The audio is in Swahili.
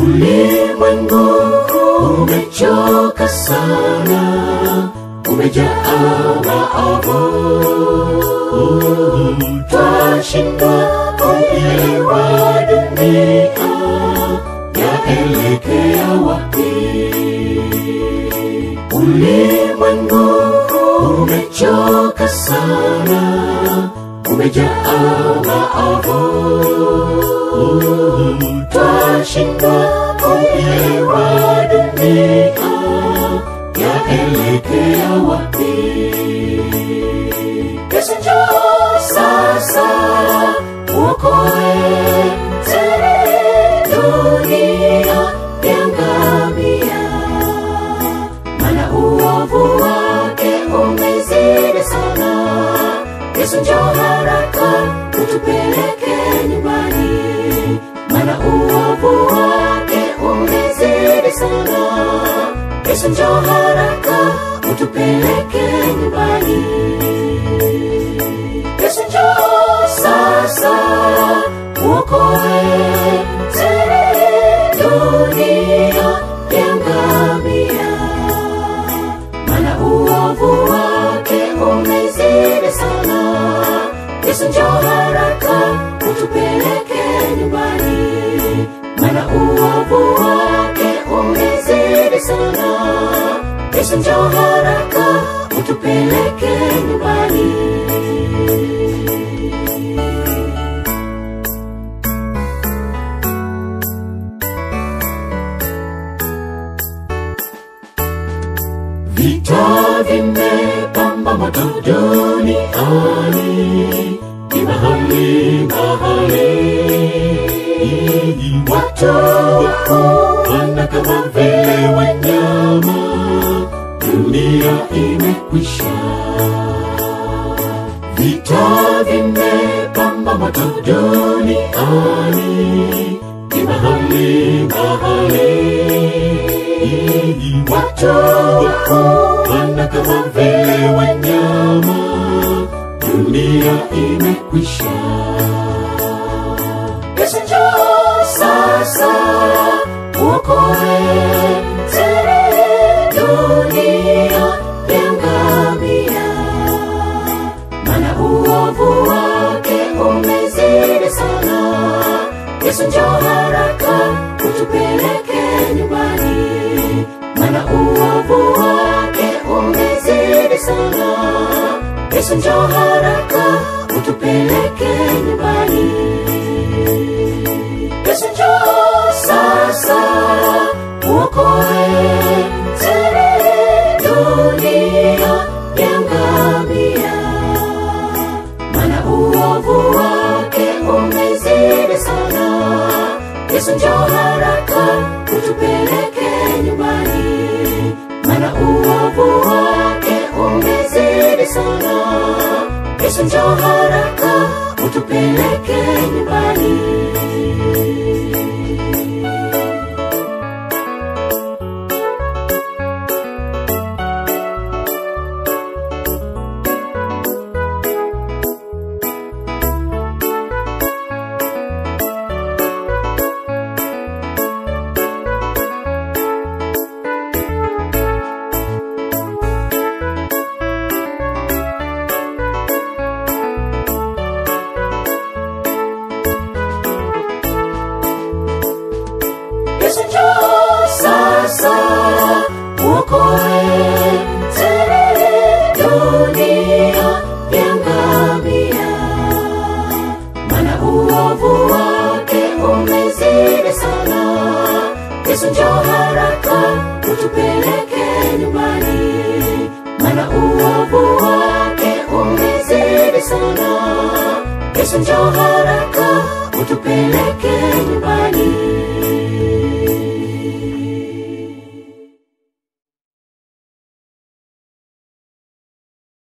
Ulimwengu umechoka sana, umejaa maovu, twashindwa kuelewa dunia yaelekea wapi. Ulimwengu umechoka sana, umejaa maovu, twashindwa kuelewa dunia yaelekea wapi. Yesu njoo sasa, uokoe dunia yangamia, maana uovu wake umezidi sana. Yesu njoo haraka, utupeleke nyumbani, maana uovu wake umezidi sana. Yesu njoo haraka, utupeleke nyumbani. Yesu njoo sasa, uokoe dunia yangamia, maana uovu wake umezidi sana. Yesu njoo haraka, utupeleke nyumbani, maana uovu wake umezidi sana. Yesu njoo haraka, utupeleke nyumbani. Vita vimepamba moto duniani, ni mahali mahali, watu wana kama vile wanyama, dunia imekwisha. Vita vimepamba moto duniani, ni mahali mahali, watu wana kama vile wanyama, dunia imekwisha. Yesu njoo sasa, uokoe dunia yangamia, maana uovu wake umezidi sana. Yesu njoo haraka, utupeleke nyumbani, maana uovu wake umezidi sana. Yesu njoo haraka, utupeleke nyumbani. Yesu njoo sasa, uokoe dunia yangamia, maana uovu wake umezidi sana. Yesu njoo haraka, utupeleke nyumbani, maana uovu wake umezidi sana. Yesu njoo haraka, utupeleke nyumbani. Yesu njoo sasa, uokoe dunia yangamia, maana uovu wake umezidi sana. Yesu njoo haraka, utupeleke nyumbani, maana uovu wake umezidi sana. Yesu njoo haraka, utupeleke nyumbani.